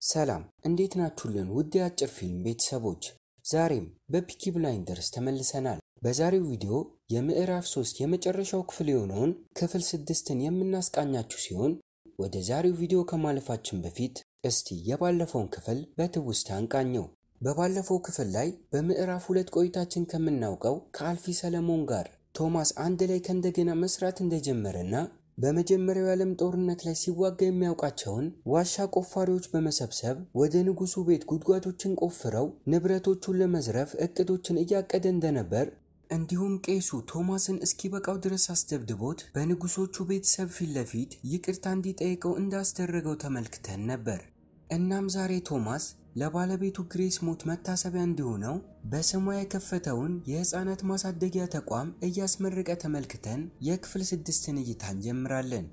ሰላም እንዴት ናችሁልን? ውድ የአጭር ፊልም ቤተሰቦች፣ ዛሬም በፒኪ ብላይንደርስ ተመልሰናል። በዛሬው ቪዲዮ የምዕራፍ ሶስት የመጨረሻው ክፍል የሆነውን ክፍል ስድስትን የምናስቃኛችሁ ሲሆን ወደ ዛሬው ቪዲዮ ከማለፋችን በፊት እስቲ የባለፈውን ክፍል በትውስታ እንቃኘው። በባለፈው ክፍል ላይ በምዕራፍ ሁለት ቆይታችን ከምናውቀው ከአልፊ ሰለሞን ጋር ቶማስ አንድ ላይ ከእንደገና መስራት እንደጀመረና በመጀመሪያው የዓለም ጦርነት ላይ ሲዋጋ የሚያውቃቸውን ዋሻ ቆፋሪዎች በመሰብሰብ ወደ ንጉሱ ቤት ጉድጓዶችን ቆፍረው ንብረቶቹን ለመዝረፍ እቅዶችን እያቀደ እንደነበር እንዲሁም ቄሱ ቶማስን እስኪበቃው ድረስ አስደብድቦት በንጉሶቹ ቤተሰብ ፊት ለፊት ይቅርታ እንዲጠይቀው እንዳስደረገው ተመልክተን ነበር። እናም ዛሬ ቶማስ ለባለቤቱ ግሬስ ሞት መታሰቢያ እንዲሆነው በስሟ የከፈተውን የሕፃናት ማሳደጊያ ተቋም እያስመረቀ ተመልክተን የክፍል ስድስትን እይታ እንጀምራለን።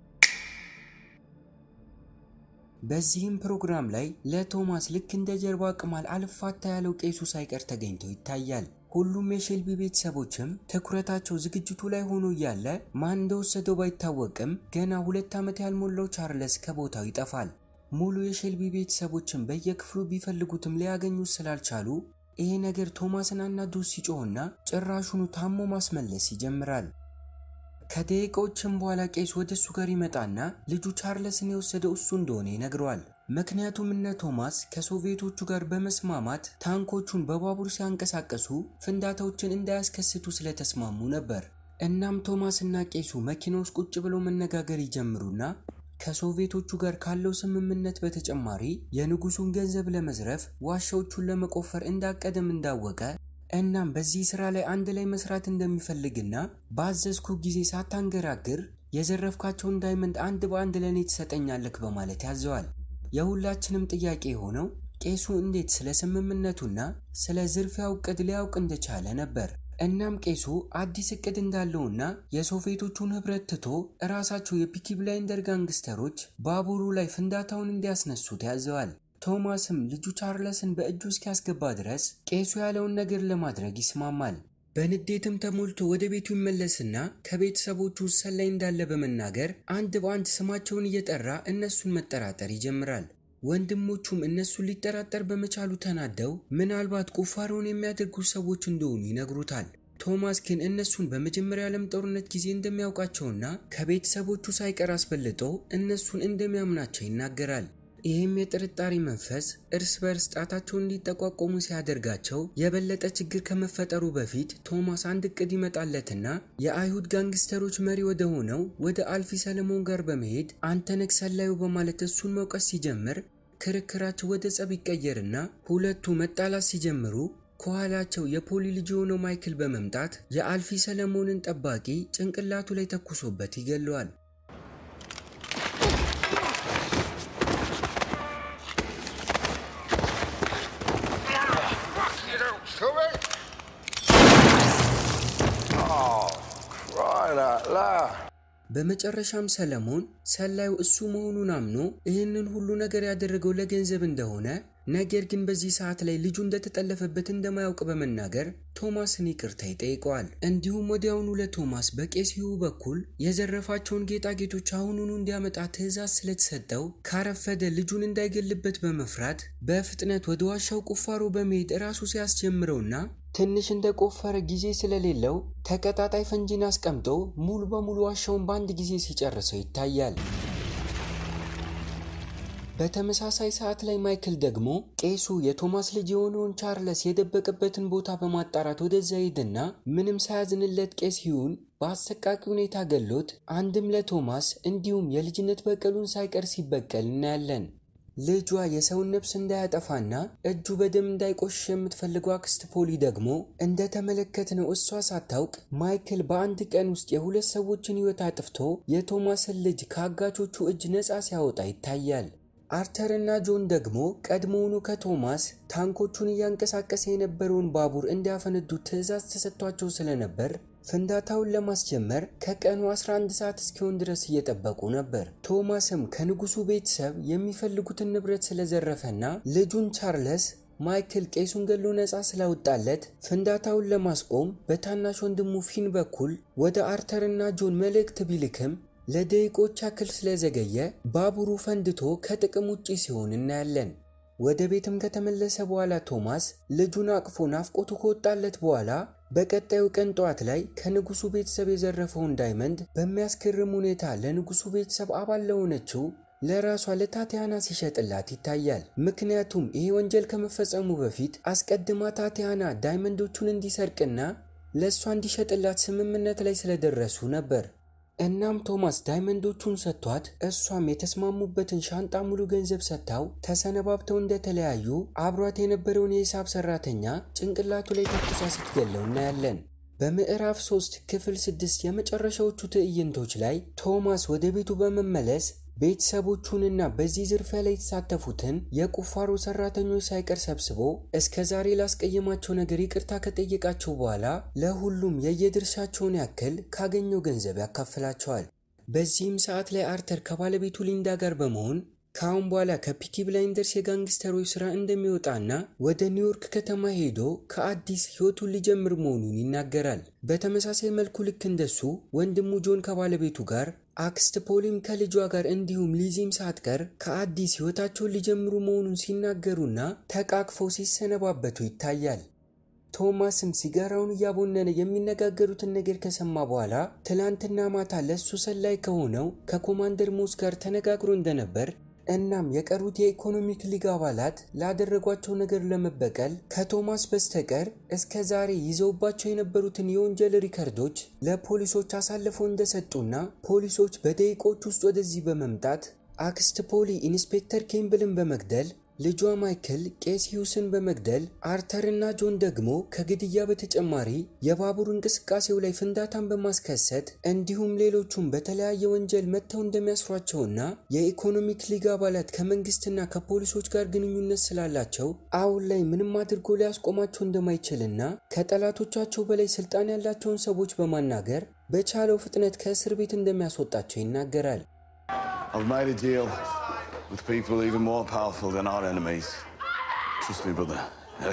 በዚህም ፕሮግራም ላይ ለቶማስ ልክ እንደ ጀርባ ቅማል አልፋታ ያለው ቄሱ ሳይቀር ተገኝቶ ይታያል። ሁሉም የሼልቢ ቤተሰቦችም ትኩረታቸው ዝግጅቱ ላይ ሆኖ እያለ ማን እንደወሰደው ባይታወቅም ገና ሁለት ዓመት ያልሞላው ቻርለስ ከቦታው ይጠፋል። ሙሉ የሼልቢ ቤተሰቦችን በየክፍሉ ቢፈልጉትም ሊያገኙት ስላልቻሉ ይሄ ነገር ቶማስን አናዶ ሲጮህና ጭራሹኑ ታሞ ማስመለስ ይጀምራል። ከደቂቃዎችም በኋላ ቄስ ወደ እሱ ጋር ይመጣና ልጁ ቻርለስን የወሰደው እሱ እንደሆነ ይነግረዋል። ምክንያቱም እነ ቶማስ ከሶቪየቶቹ ጋር በመስማማት ታንኮቹን በባቡር ሲያንቀሳቀሱ ፍንዳታዎችን እንዳያስከስቱ ስለተስማሙ ነበር። እናም ቶማስ እና ቄሱ መኪና ውስጥ ቁጭ ብለው መነጋገር ይጀምሩና ከሶቪየቶቹ ጋር ካለው ስምምነት በተጨማሪ የንጉሱን ገንዘብ ለመዝረፍ ዋሻዎቹን ለመቆፈር እንዳቀደም እንዳወቀ እናም በዚህ ስራ ላይ አንድ ላይ መስራት እንደሚፈልግና ባዘዝኩ ጊዜ ሳታንገራግር የዘረፍካቸውን ዳይመንድ አንድ በአንድ ለእኔ ትሰጠኛለክ በማለት ያዘዋል። የሁላችንም ጥያቄ የሆነው ቄሱ እንዴት ስለ ስምምነቱና ስለ ዝርፊያው እቅድ ሊያውቅ እንደቻለ ነበር። እናም ቄሱ አዲስ እቅድ እንዳለውና የሶቪየቶቹን ህብረት ትቶ እራሳቸው የፒኪ ብላይንደር ጋንግስተሮች ባቡሩ ላይ ፍንዳታውን እንዲያስነሱት ያዘዋል። ቶማስም ልጁ ቻርለስን በእጁ እስኪያስገባ ድረስ ቄሱ ያለውን ነገር ለማድረግ ይስማማል። በንዴትም ተሞልቶ ወደ ቤቱ ይመለስና ከቤተሰቦቹ ሰላይ እንዳለ በመናገር አንድ በአንድ ስማቸውን እየጠራ እነሱን መጠራጠር ይጀምራል። ወንድሞቹም እነሱን ሊጠራጠር በመቻሉ ተናደው ምናልባት ቁፋሮውን የሚያደርጉ ሰዎች እንደሆኑ ይነግሩታል። ቶማስ ግን እነሱን በመጀመሪያ ዓለም ጦርነት ጊዜ እንደሚያውቃቸውና ከቤተሰቦቹ ሳይቀር አስበልጦ እነሱን እንደሚያምናቸው ይናገራል። ይህም የጥርጣሬ መንፈስ እርስ በርስ ጣታቸውን እንዲጠቋቆሙ ሲያደርጋቸው የበለጠ ችግር ከመፈጠሩ በፊት ቶማስ አንድ እቅድ ይመጣለትና የአይሁድ ጋንግስተሮች መሪ ወደ ሆነው ወደ አልፊ ሰለሞን ጋር በመሄድ አንተ ነህ ሰላዩ በማለት እሱን መውቀስ ሲጀምር ክርክራቸው ወደ ጸብ ይቀየርና ሁለቱ መጣላት ሲጀምሩ ከኋላቸው የፖሊ ልጅ የሆነው ማይክል በመምጣት የአልፊ ሰለሞንን ጠባቂ ጭንቅላቱ ላይ ተኩሶበት ይገለዋል። በመጨረሻም ሰለሞን ሰላዩ እሱ መሆኑን አምኖ ይህንን ሁሉ ነገር ያደረገው ለገንዘብ እንደሆነ ነገር ግን በዚህ ሰዓት ላይ ልጁ እንደተጠለፈበት እንደማያውቅ በመናገር ቶማስን ይቅርታ ይጠይቀዋል። እንዲሁም ወዲያውኑ ለቶማስ በቄሲሁ በኩል የዘረፋቸውን ጌጣጌጦች አሁኑኑ እንዲያመጣ ትዕዛዝ ስለተሰጠው ካረፈደ ልጁን እንዳይገልበት በመፍራት በፍጥነት ወደ ዋሻው ቁፋሮ በመሄድ ራሱ ሲያስጀምረውና ትንሽ እንደቆፈረ ጊዜ ስለሌለው ተቀጣጣይ ፈንጂን አስቀምጦ ሙሉ በሙሉ ዋሻውን በአንድ ጊዜ ሲጨርሰው ይታያል። በተመሳሳይ ሰዓት ላይ ማይክል ደግሞ ቄሱ የቶማስ ልጅ የሆነውን ቻርለስ የደበቀበትን ቦታ በማጣራት ወደዛ ሄድና ምንም ሳያዝንለት ቄስ ሂውን በአሰቃቂ ሁኔታ ገሎት አንድም ለቶማስ እንዲሁም የልጅነት በቀሉን ሳይቀር ሲበቀል እናያለን። ልጇ የሰውን ነፍስ እንዳያጠፋና እጁ በደም እንዳይቆሽሽ የምትፈልገው አክስት ፖሊ ደግሞ እንደተመለከትነው እሷ ሳታውቅ ማይክል በአንድ ቀን ውስጥ የሁለት ሰዎችን ሕይወት አጥፍቶ የቶማስን ልጅ ከአጋቾቹ እጅ ነፃ ሲያወጣ ይታያል። አርተር እና ጆን ደግሞ ቀድሞውኑ ከቶማስ ታንኮቹን እያንቀሳቀሰ የነበረውን ባቡር እንዲያፈነዱ ትዕዛዝ ተሰጥቷቸው ስለነበር ፍንዳታውን ለማስጀመር ከቀኑ 11 ሰዓት እስኪሆን ድረስ እየጠበቁ ነበር። ቶማስም ከንጉሱ ቤተሰብ የሚፈልጉትን ንብረት ስለዘረፈና ልጁን ቻርለስ ማይክል ቄሱን ገሎ ነፃ ስላወጣለት ፍንዳታውን ለማስቆም በታናሽ ወንድሙ ፊን በኩል ወደ አርተርና ጆን መልእክት ቢልክም ለደቂቆች ያክል ስለዘገየ ባቡሩ ፈንድቶ ከጥቅም ውጪ ሲሆን እናያለን። ወደ ቤትም ከተመለሰ በኋላ ቶማስ ልጁን አቅፎ ናፍቆቱ ከወጣለት በኋላ በቀጣዩ ቀን ጠዋት ላይ ከንጉሱ ቤተሰብ የዘረፈውን ዳይመንድ በሚያስገርም ሁኔታ ለንጉሱ ቤተሰብ አባል ለሆነችው ለራሷ ለታቲያና ሲሸጥላት ይታያል። ምክንያቱም ይሄ ወንጀል ከመፈጸሙ በፊት አስቀድማ ታቲያና ዳይመንዶቹን እንዲሰርቅና ለእሷ እንዲሸጥላት ስምምነት ላይ ስለደረሱ ነበር። እናም ቶማስ ዳይመንዶቹን ሰጥቷት እሷም የተስማሙበትን ሻንጣ ሙሉ ገንዘብ ሰጥታው ተሰነባብተው እንደተለያዩ አብሯት የነበረውን የሂሳብ ሰራተኛ ጭንቅላቱ ላይ ተኩሳ ስትገለው እናያለን። በምዕራፍ 3 ክፍል 6 የመጨረሻዎቹ ትዕይንቶች ላይ ቶማስ ወደ ቤቱ በመመለስ ቤተሰቦቹንና በዚህ ዝርፊያ ላይ የተሳተፉትን የቁፋሮ ሰራተኞች ሳይቀር ሰብስቦ እስከ ዛሬ ላስቀየማቸው ነገር ይቅርታ ከጠየቃቸው በኋላ ለሁሉም የየድርሻቸውን ያክል ካገኘው ገንዘብ ያካፍላቸዋል። በዚህም ሰዓት ላይ አርተር ከባለቤቱ ሊንዳ ጋር በመሆን ከአሁን በኋላ ከፒኪ ብላይንደርስ የጋንግስተሮች ስራ እንደሚወጣና ወደ ኒውዮርክ ከተማ ሄዶ ከአዲስ ህይወቱን ሊጀምር መሆኑን ይናገራል። በተመሳሳይ መልኩ ልክ እንደሱ ወንድሙ ጆን ከባለቤቱ ጋር አክስት ፖሊም ከልጇ ጋር እንዲሁም ሊዚም ሳትቀር ከአዲስ ህይወታቸውን ሊጀምሩ መሆኑን ሲናገሩና ተቃቅፈው ሲሰነባበቱ ይታያል። ቶማስም ሲጋራውን እያቦነነ የሚነጋገሩትን ነገር ከሰማ በኋላ ትላንትና ማታ ለእሱ ሰላይ ከሆነው ከኮማንደር ሞስ ጋር ተነጋግሮ እንደነበር እናም የቀሩት የኢኮኖሚክ ሊግ አባላት ላደረጓቸው ነገር ለመበቀል ከቶማስ በስተቀር እስከ ዛሬ ይዘውባቸው የነበሩትን የወንጀል ሪከርዶች ለፖሊሶች አሳልፈው እንደሰጡና ፖሊሶች በደቂቆች ውስጥ ወደዚህ በመምጣት አክስት ፖሊ ኢንስፔክተር ኬምብልን በመግደል ልጇ ማይክል ቄስ ሂውስን በመግደል አርተርና ጆን ደግሞ ከግድያ በተጨማሪ የባቡር እንቅስቃሴው ላይ ፍንዳታን በማስከሰት እንዲሁም ሌሎቹም በተለያየ ወንጀል መጥተው እንደሚያስሯቸውና የኢኮኖሚክ ሊግ አባላት ከመንግስትና ከፖሊሶች ጋር ግንኙነት ስላላቸው አሁን ላይ ምንም አድርጎ ሊያስቆማቸው እንደማይችልና ከጠላቶቻቸው በላይ ስልጣን ያላቸውን ሰዎች በማናገር በቻለው ፍጥነት ከእስር ቤት እንደሚያስወጣቸው ይናገራል። I've made a deal with people even more powerful than our enemies. Trust me, brother. Hey?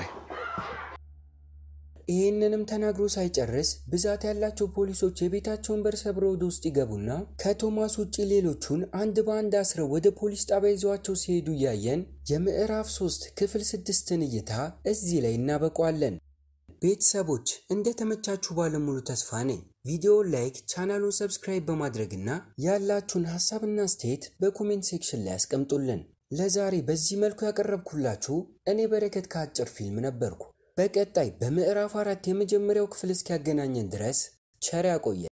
ይህንንም ተናግሮ ሳይጨርስ ብዛት ያላቸው ፖሊሶች የቤታቸውን በር ሰብረው ወደ ውስጥ ይገቡና ከቶማስ ውጭ ሌሎቹን አንድ በአንድ አስረው ወደ ፖሊስ ጣቢያ ይዘዋቸው ሲሄዱ እያየን የምዕራፍ 3 ክፍል ስድስትን እይታ እዚህ ላይ እናበቋለን። ቤተሰቦች እንደተመቻችሁ ባለሙሉ ተስፋ ነኝ። ቪዲዮውን ላይክ፣ ቻናሉን ሰብስክራይብ በማድረግና ያላችሁን ሀሳብና አስተያየት በኮሜንት ሴክሽን ላይ አስቀምጡልን። ለዛሬ በዚህ መልኩ ያቀረብኩላችሁ እኔ በረከት ከአጭር ፊልም ነበርኩ። በቀጣይ በምዕራፍ አራት የመጀመሪያው ክፍል እስኪያገናኘን ድረስ ቸር ያቆየ